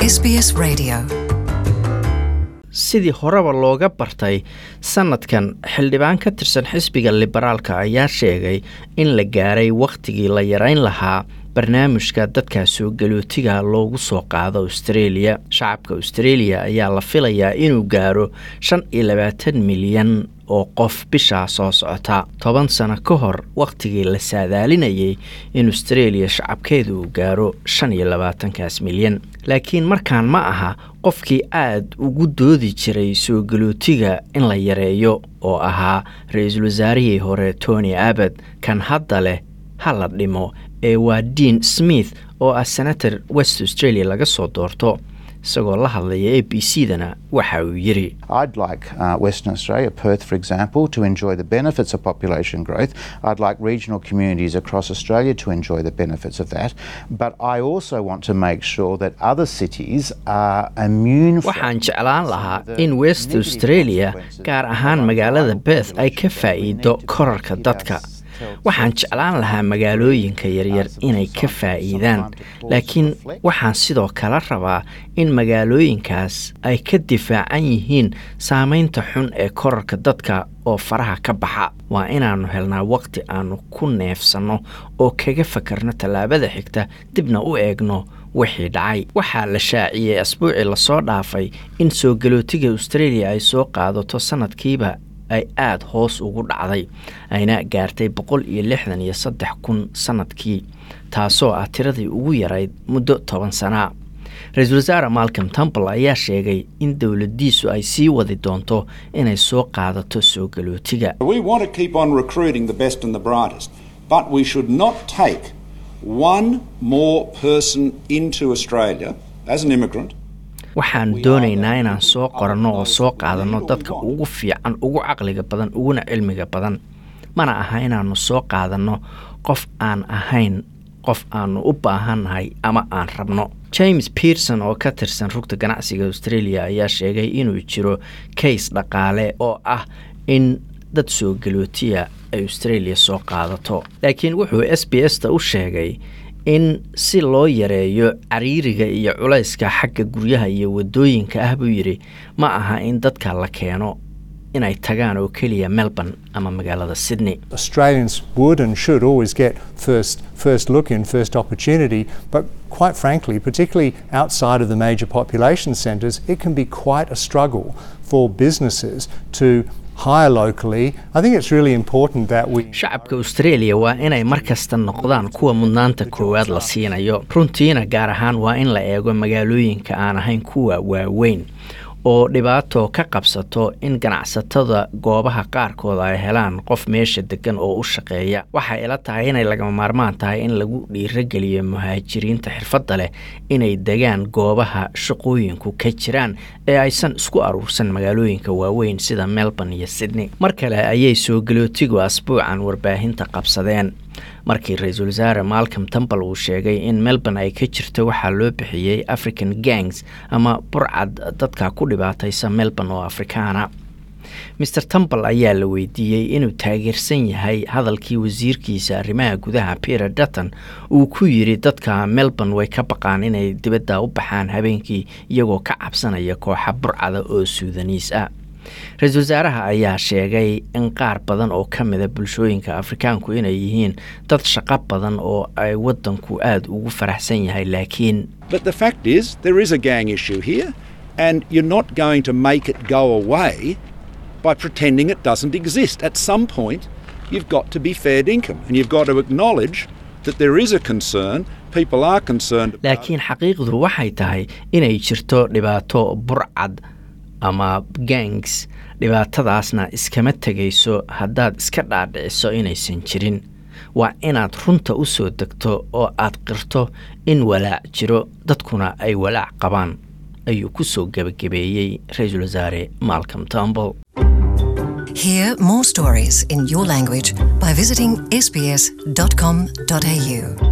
SBS Radio. sidii horeba looga bartay sanadkan xildhibaan ka tirsan xisbiga liberaalka ayaa sheegay in la gaaray wakhtigii la yarayn lahaa barnaamijka dadka soo galootiga loogu soo qaado australia shacabka australia ayaa la filayaa inuu gaaro shan iyo labaatan milyan oo qof bishaa soo socota toban sano ka hor wakhtigii la saadaalinayay in australia shacabkeedu uu gaaro shan iyo labaatankaas milyan laakiin markaan ma aha qofkii aad ugu doodi jiray soo galootiga in la yareeyo oo ahaa ra-iisul wasaarihii hore tony abbad kan hadda leh ha la dhimo ee waa dean smith oo ah senator west australia laga soo doorto isagoo la hadlaya a b c dana waxa uu yidhi I'd like uh, Western Australia, Perth, for example, to enjoy the benefits of population growth. I'd like regional communities across Australia to enjoy the benefits of that. But I also want to make sure that other cities are immune from waxaan jeclaan lahaa the in west negative australia consequences gaar of ahaan high magaalada beth ay ka population faa'iido growth. We need to korarka keep dadka ourselves waxaan jeclaan lahaa magaalooyinka yaryar inay ka faa'iidaan laakiin waxaan sidoo kale rabaa in magaalooyinkaas ay ka difaacan yihiin saameynta xun ee korarka dadka oo faraha ka baxa waa inaannu helnaa waqti aannu ku neefsanno oo kaga fakarno tallaabada xigta dibna u eegno wixii dhacay waxaa la shaaciyey asbuucii lasoo dhaafay in soo galootiga australia ay soo qaadato sanadkiiba ay aada hoos ugu dhacday ayna gaartay boqol iyo lixdan iyo saddex kun sanadkii taasoo ah tiradii ugu yarayd muddo toban sanaa ra-iisul wasaare malcom temple ayaa sheegay in dowladdiisu ay sii wadi doonto inay soo qaadato soo galootiga We want to keep on recruiting the best and the brightest, but we should not take one more person into Australia as an immigrant waxaan doonaynaa inaan soo qoranno oo soo qaadanno dadka ugu fiican ugu caqliga badan uguna cilmiga badan mana aha inaannu soo qaadanno qof aan ahayn qof aannu u baahannahay ama aan rabno james pearson oo ka tirsan rugta ganacsiga australia ayaa sheegay inuu jiro kays dhaqaale oo ah in dad soo galootiya ay australia soo qaadato laakiin wuxuu s b s ta u sheegay in si loo yareeyo cariiriga iyo culayska xagga guryaha iyo wadooyinka ah buu yidhi ma aha in dadka la keeno inay tagaan oo keliya melbourne ama magaalada sydney Australians would and should always get first first look in, first opportunity. But quite frankly, particularly outside of the major population centres, it can be quite a struggle for businesses to hire locally. I think it's really important that we. shacabka australia waa inay mar kasta noqdaan kuwa mudnaanta koowaad la siinayo runtiina gaar ahaan waa in la eego magaalooyinka aan ahayn kuwa waaweyn oo dhibaato ka qabsato in ganacsatada goobaha qaarkooda ay helaan qof meesha degan oo u shaqeeya waxay ila tahay inay lagama maarmaan tahay in lagu dhiirageliyo muhaajiriinta xirfadda leh inay degaan goobaha shaqooyinku ka jiraan ee aysan isku aruursan magaalooyinka waaweyn sida melbourne iyo sydney mar kale ayay soo galootigu asbuucan warbaahinta qabsadeen markii ra-iisul wasaare malcom temple uu sheegay in melbourne ay ka jirto waxaa loo bixiyey african gangs ama burcad dadka ku dhibaataysa melbourne oo afrikaana maer temple ayaa la weydiiyey inuu taageersan yahay hadalkii wasiirkiisa arrimaha gudaha peter dutton uu ku yidhi dadka melbourne way ka baqaan inay dibadda u baxaan habeenkii iyagoo ka cabsanaya kooxa burcada oo suudaniis ah ra-iisul wasaaraha ayaa sheegay in qaar badan oo ka mida bulshooyinka afrikaanku inay yihiin dad shaqo badan oo ay waddanku aada ugu faraxsan yahay laakiin But the fact is, there is a gang issue here, and you're not going to make it go away by pretending it doesn't exist. At some point, you've got to be fair income, and you've got to acknowledge that there is a concern. People are concerned about laakiin xaqiiqdu waxay tahay inay jirto dhibaato burcad ama gangs dhibaatadaasna iskama tegayso haddaad iska dhaadhiciso inaysan jirin waa inaad runta u soo degto oo aad qirto in walaac jiro dadkuna ay walaac qabaan ayuu ku soo gebagabeeyey ra-iisul wasaare malcom temple Hear more stories in your language by visiting sbs.com.au.